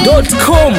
dachimsafi.com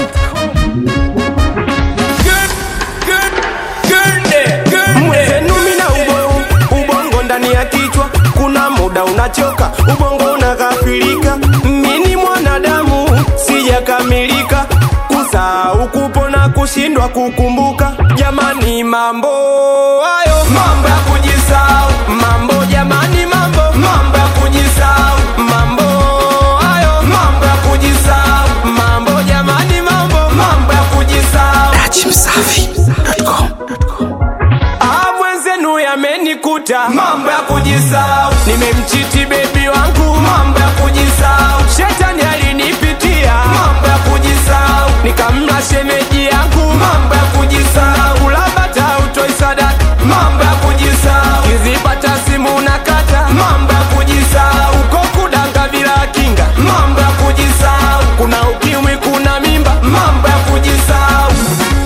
mwezenu mina ubo, ubongo ndani ya kichwa kuna muda unachoka ubongo unakafirika mini mwanadamu sijakamilika kusahau kupona kushindwa kukumbuka jamani mambo hayo mambo ya kujisahau mambo jamani mambo mambo ya kujisahau mambo hayo mambo ya kujisahau mambo jamani mambo mambo ya kujisahau dachimsafi.com Ah, mwenzenu yamenikuta mambo ya kujisahau nimemchiti bebi wangu mambo ya kujisahau shetani alinipitia mambo ya kujisahau nikamla shemeji yangu mambo ya kujisahau ulabata utoi sadaka mambo ya kujisahau kizipata simu nakata mambo ya kujisahau kokudanga bila kinga mambo ya kujisahau kuna ukimwi kuna mimba mambo ya kujisahau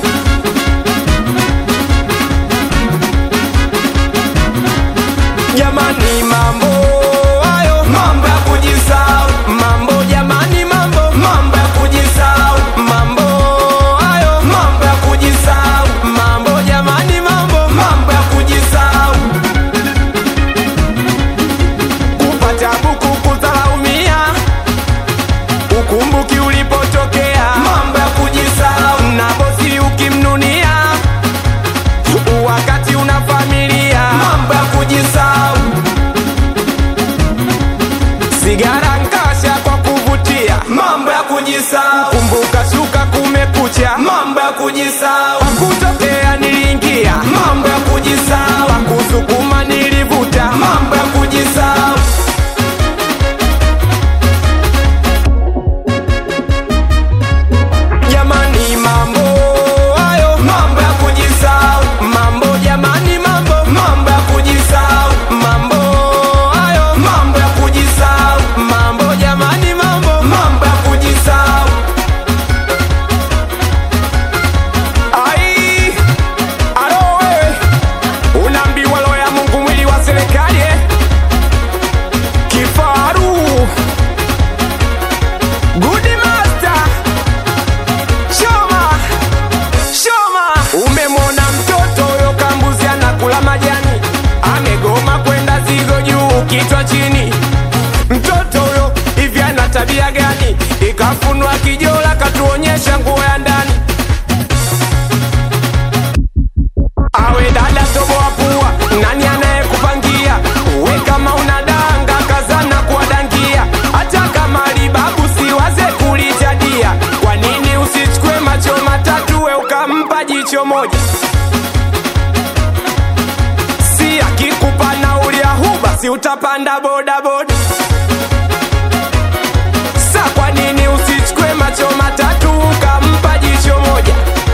jamani mambo hayo mambo ya kujisahau mambo jamani mambo mambo ya kujisahau mambo hayo mambo ya kujisahau mambo jamani mambo mambo ya kujisahau kupata buku kudharaumia ukumbuki ulipotokea mambo ya kujisahau na bosi ukimnunia wakati una familia mambo ya kujisahau sigara nkasha kwa kuvutia mambo ya kujisahau kumbuka shuka kumekucha mambo ya kujisahau kutokea niliingia mambo ya kujisahau kusukuma nilivuta mambo ya kujisahau jamani mambo hayo mambo ya kujisahau mambo jamani mambo mambo ya kujisahau mambo hayo mambo ya kujisahau mambo jamani mambo mambo ya kujisahau ai alo wewe unaambiwa roho ya mungu mwili wa serikali eh? kifaru good master Shoma, Shoma, umemwona mtoto huyo kambuzi anakula majani, amegoma kwenda zigo juu, kichwa chini. Mtoto huyo hivi ana tabia gani? Ikafunwa kijola, katuonyesha nguo ya ndani. Awe dada toboa pua, nani anayekupangia? We kama unadanga kazana kuwadangia, hata kama libabu siwaze kulijadia. Kwa nini usichukue macho matatu we ukampa jicho moja? Si akikupa nauli ya huba, si utapanda bodaboda? Sa kwa nini usichukue macho matatu ukampa jicho moja?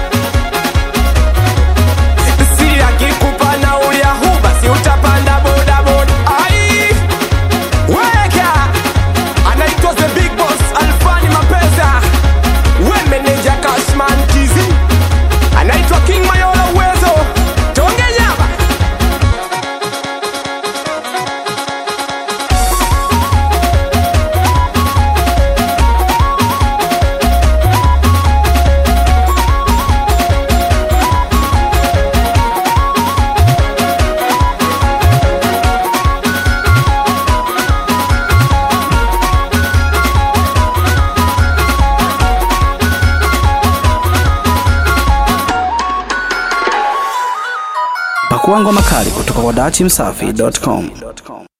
si akikupa nauli ya huba si utapanda bodaboda ai weka anaitwa the big boss alfani mapesa we meneja cashman kizi anaitwa king mayola uwezo tonge nyama pakua ngoma kali kutoka kwa dachimsafi.com